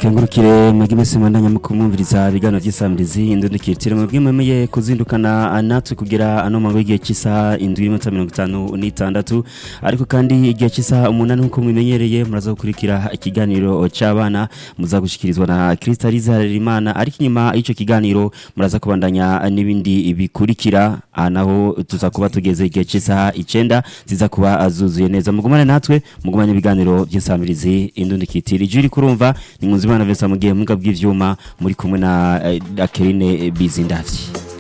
dukengurukire mwebwe mwese mwandanya mu kumwumviriza ibiganiro by'isamirizi indundikirtire mwebwe mwemeye kuzindukana natwe kugira ano mango y'igihe cy'isaha indwi n'iminota mirongo itanu n'itandatu ariko kandi igihe cy'isaha umunani nk'uko mwimenyereye muraza gukurikira ikiganiro cy'abana muza gushikirizwa na Kristaliza Harerimana ariko inyuma y'icyo kiganiro muraza kubandanya n'ibindi bikurikira aha naho tuza kuba tugeze igihe cy'isaha icyenda ziza kuba zuzuye neza mugumane natwe mugumane ibiganiro by'isamirizi indundikirtire ijwi uri kurumva ni Nkunzimana Vincent mu gihe mbwa bw'ivyuma muri kumwe na eh, Akeline Bizindavyi